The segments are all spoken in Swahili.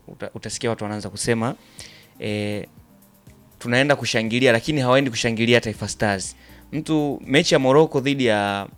uta, utasikia watu wanaanza kusema e, tunaenda kushangilia lakini hawaendi kushangilia Taifa Stars. Mtu mechi ya Morocco dhidi ya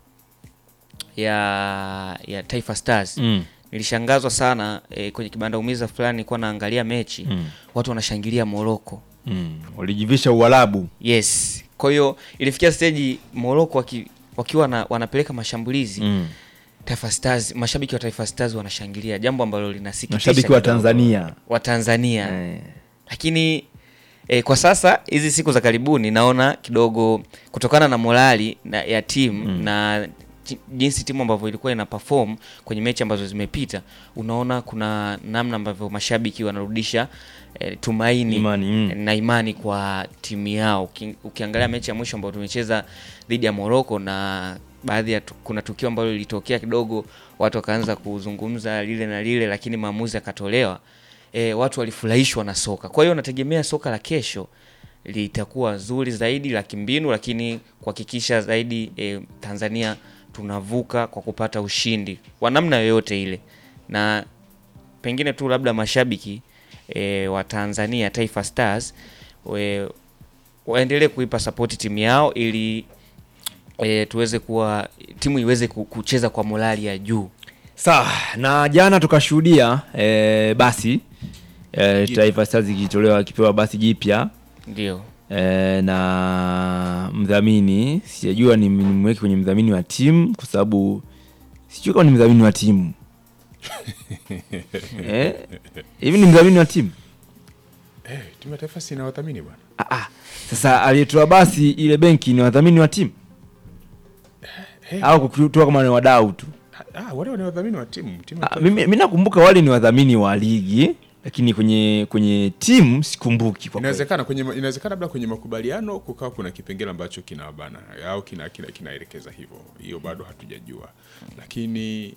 ya ya Taifa Stars Mm. nilishangazwa sana e, kwenye kibanda umiza fulani nilikuwa naangalia mechi Mm. watu wanashangilia Morocco. Mm. Walijivisha Uarabu. Yes. Kwa hiyo ilifikia stage Morocco waki, wakiwa na, wanapeleka mashambulizi Mm. Taifa Stars, mashabiki wa Taifa Stars wanashangilia, jambo ambalo linasikitisha Mashabiki wa kidogo. Tanzania. wa Tanzania Eh. lakini e, kwa sasa hizi siku za karibuni naona kidogo kutokana na morali na, ya timu Mm. na ji- jinsi timu ambavyo ilikuwa ina perform kwenye mechi ambazo zimepita, unaona kuna namna ambavyo mashabiki wanarudisha e, tumaini Imani, mm. na imani kwa timu yao. Uki, ukiangalia mechi ya mwisho ambayo tumecheza dhidi ya Morocco na baadhi ya tu, kuna tukio ambalo lilitokea kidogo, watu wakaanza kuzungumza lile na lile, lakini maamuzi yakatolewa. E, watu walifurahishwa na soka. Kwa hiyo nategemea soka la kesho litakuwa zuri zaidi la kimbinu, lakini kuhakikisha zaidi e, Tanzania tunavuka kwa kupata ushindi wa namna yoyote ile, na pengine tu labda mashabiki e, wa Tanzania Taifa Stars we, waendelee kuipa sapoti timu yao ili e, tuweze kuwa timu iweze ku- kucheza kwa morali ya juu. Sawa, na jana tukashuhudia eh, basi eh, Taifa Stars ikitolewa kipewa basi jipya Ndio. eh, na mdhamini sijajua ni nimweke kwenye mdhamini wa timu kwa sababu sijui kama ni mdhamini wa timu eh, hivi ni mdhamini wa timu Eh, timu ya taifa si inawadhamini bwana. ah, ah. Sasa aliyetoa basi ile benki ni wadhamini wa timu Eh, au kutoa kama ni wadau tu? ah, wale ni wadhamini wa timu. Timu ya Ah, taifa. mimi mimi nakumbuka wale ni wadhamini wa ligi lakini kwenye kwenye timu sikumbuki kwa kweli. Inawezekana kwenye inawezekana labda kwenye makubaliano kukawa kuna kipengele ambacho kinawabana au kina kina kinaelekeza hivyo. Hiyo bado hatujajua. Lakini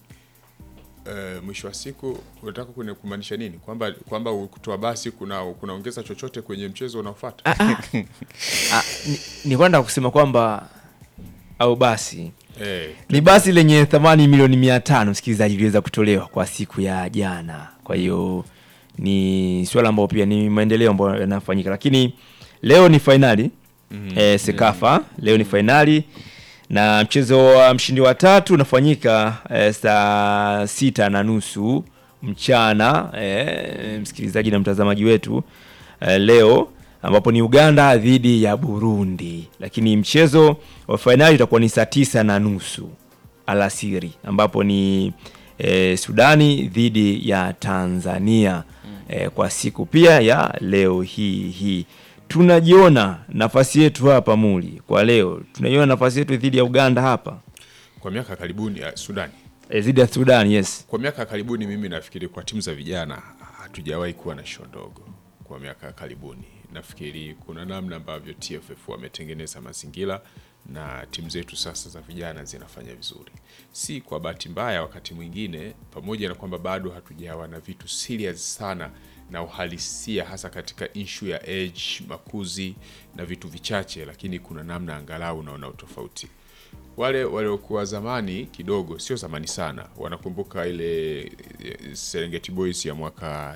uh, mwisho wa siku unataka kune- kumaanisha nini? Kwamba kwamba kutoa basi kuna kunaongeza chochote kwenye mchezo unaofuata? Ah, ni, ni kwenda kusema kwamba au basi Eh, ni basi lenye thamani milioni mia tano msikilizaji iliweza kutolewa kwa siku ya jana kwa hiyo ni swala ambayo pia ni maendeleo ambayo yanafanyika lakini leo ni fainali Mhm. eh, sekafa leo ni fainali na mchezo wa mshindi wa tatu unafanyika eh, saa sita na nusu mchana eh, msikilizaji na mtazamaji wetu eh, leo ambapo ni Uganda dhidi ya Burundi, lakini mchezo wa fainali utakuwa ni saa tisa na nusu alasiri ambapo ni eh, Sudani dhidi ya Tanzania eh, kwa siku pia ya leo hii hii tunajiona nafasi yetu hapa muli kwa leo tunaiona nafasi yetu dhidi ya Uganda hapa kwa miaka ya karibuni ya Sudani. eh, dhidi ya Sudan yes Kwa miaka ya karibuni mimi nafikiri kwa timu za vijana hatujawahi kuwa na show ndogo. Kwa miaka ya karibuni nafikiri kuna namna ambavyo TFF wametengeneza mazingira na timu zetu sasa za vijana zinafanya vizuri, si kwa bahati mbaya. Wakati mwingine, pamoja na kwamba bado hatujawa na vitu serious sana na uhalisia, hasa katika issue ya age, makuzi na vitu vichache, lakini kuna namna angalau unaona utofauti wale waliokuwa zamani kidogo, sio zamani sana, wanakumbuka ile eh, Serengeti Boys ya mwaka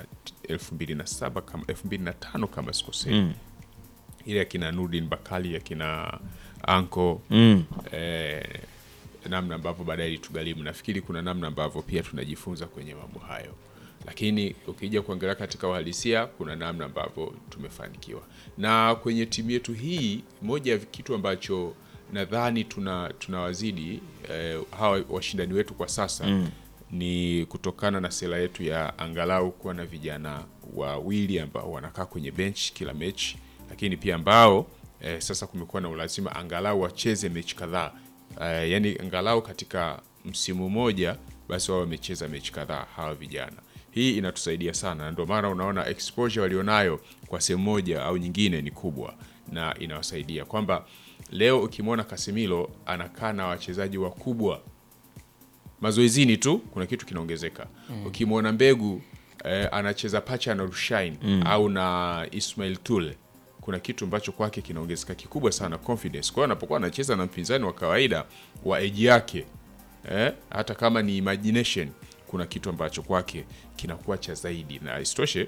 2007 kama 2005 kama sikosei, Mm. ile akina Nurdin Bakali akina Anko mm. eh, namna ambavyo baadaye ilitugharimu. Nafikiri kuna namna ambavyo pia tunajifunza kwenye mambo hayo, lakini ukija kuangalia katika uhalisia, kuna namna ambavyo tumefanikiwa. Na kwenye timu yetu hii, moja ya kitu ambacho nadhani tuna tunawazidi eh, hawa washindani wetu kwa sasa Mm. ni kutokana na sera yetu ya angalau kuwa na vijana wawili ambao wanakaa kwenye bench kila mechi, lakini pia ambao eh, sasa kumekuwa na ulazima angalau wacheze mechi kadhaa eh, yani angalau katika msimu mmoja basi wao wamecheza mechi kadhaa hawa vijana. Hii inatusaidia sana, na ndio maana unaona exposure walionayo kwa sehemu moja au nyingine ni kubwa, na inawasaidia kwamba leo ukimwona Casemiro anakaa na wachezaji wakubwa mazoezini tu kuna kitu kinaongezeka. Ukimwona Mbegu eh, anacheza pacha na Rushain au na Ismail Tule, kuna kitu ambacho kwake kinaongezeka kikubwa sana confidence. Kwa hiyo anapokuwa anacheza na mpinzani wa kawaida wa eji yake eh, hata kama ni imagination, kuna kitu ambacho kwake kinakuwa cha zaidi, na isitoshe